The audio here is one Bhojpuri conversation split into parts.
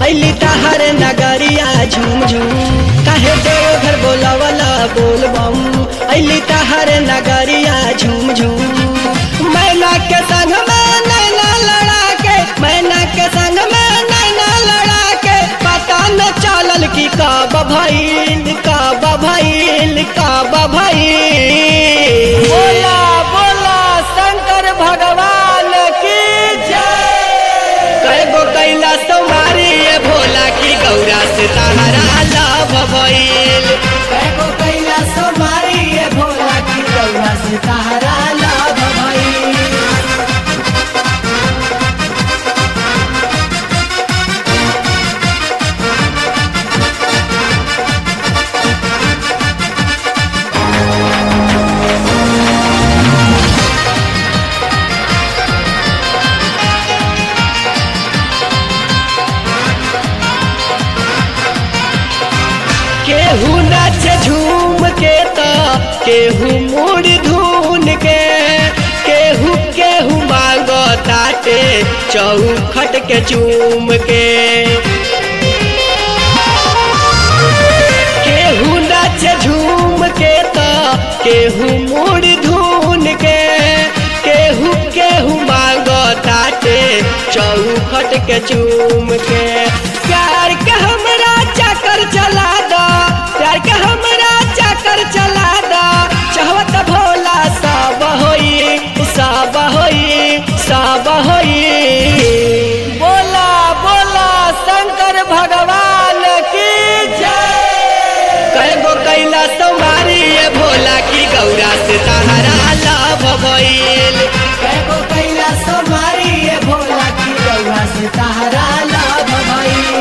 अली तहर नगरिया झूम झूम काहे देव घर बोलावला बोल बम अली तहर नगरिया झूम झूम मैना के संग में नैना लड़ा के मैना के संग में नैना लड़ा के पता न चलल की काब भइल काब भइल काब भइल बोला बोला शंकर भगवान की जय कैगो कैला तुम्हारी ये भोला की गौरा से तहरा लाभ भइल कैगो कैला सोमारी ये भोला की गौरा से तारा लाभ भई केहू नाचे झूम के तो केहू मुड़ धून के केहू केहू मांगो ताटे चौखट के चूम के केहू नाचे झूम के तो केहू मुड़ धून के केहू केहू मांगो ताटे चौखट के चूम के प्यार के हमरा चक्कर चला दो प्यार के हमरा चक्कर चला दो चाहत भोला सब होई सब होई सब होई बोला बोला शंकर भगवान की जय कैगो कैला तुम्हारी ये भोला की गौरा से तहरा लाभ भइल कैगो कैला सोमारी ये भोला की गौरा से तारा लाभ भई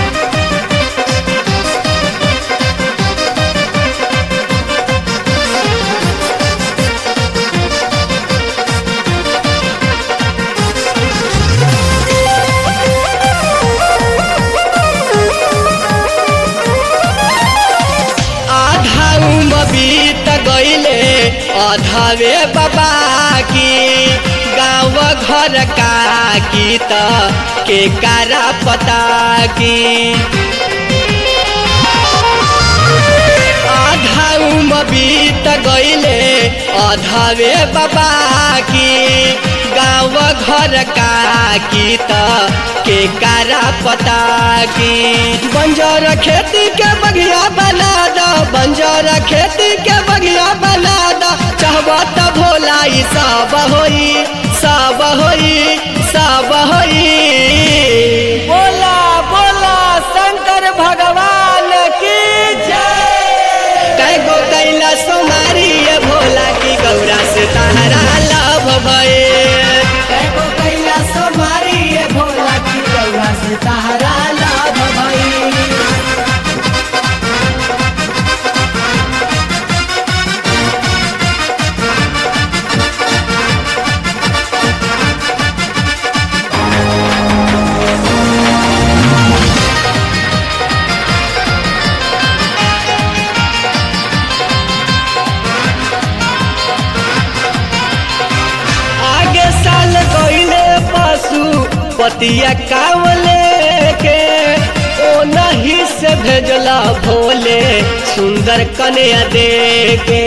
आधा उम्र बीत गईले अधवे बाबा की गाँव घर का की त के कारा पता की आधा उम्र बीत गईले अधवे बाबा की गाँव घर का की त के कारा पता की बंजर खेती के बगिया बना दो बंजर खेती के बगिया बना दो चाहबा त भोला ई सब होई सब होई सब होई बोला बोला शंकर भगवान की जय कैगो कैला सोमारी ये भोला की गौरा से तहरा लाभ भए कैगो कैला सोमारी ये भोला की गौरा से तारा लाभ भई आगे साल गईले पशु पतिया कावले के ओ नहीं से भेजला भोले सुंदर कन्या दे के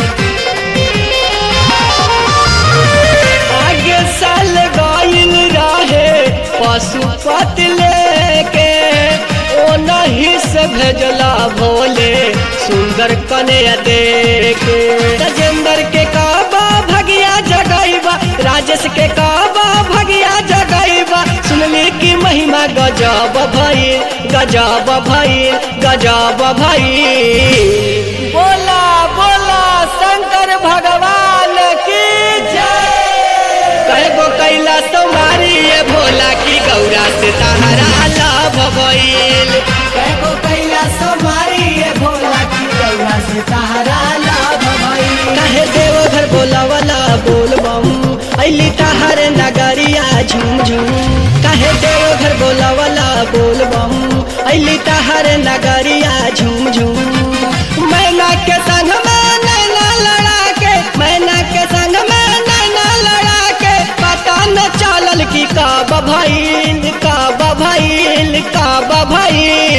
आगे साल गईल रहे पशुपति लेके ओ नहीं से भेजला भोले सुंदर कन्या देके राजेंद्र के काबा भगिया जगैबा राजेश के काबा भगिया जगैबा सुनली की महिमा गजब भइल गजब भइल गजब भइल बोला बोला शंकर भगवान की जय कैगो कैला तुम्हारी ये भोला की गौरा से तहरा लाभ भइल कैगो कैला सोमारी ये भोला की गौरा से तारा लाभ भई काहे देव घर बोलावला बोल बम अली तहर नगरिया झूम झूम काहे देव घर बोलावला बोल बम अली तहर नगरिया झूम झूम मैना के संग में नैना लड़ा के मैना के संग में नैना लड़ा के पता न चलल की काब भइल काब भइल काब भई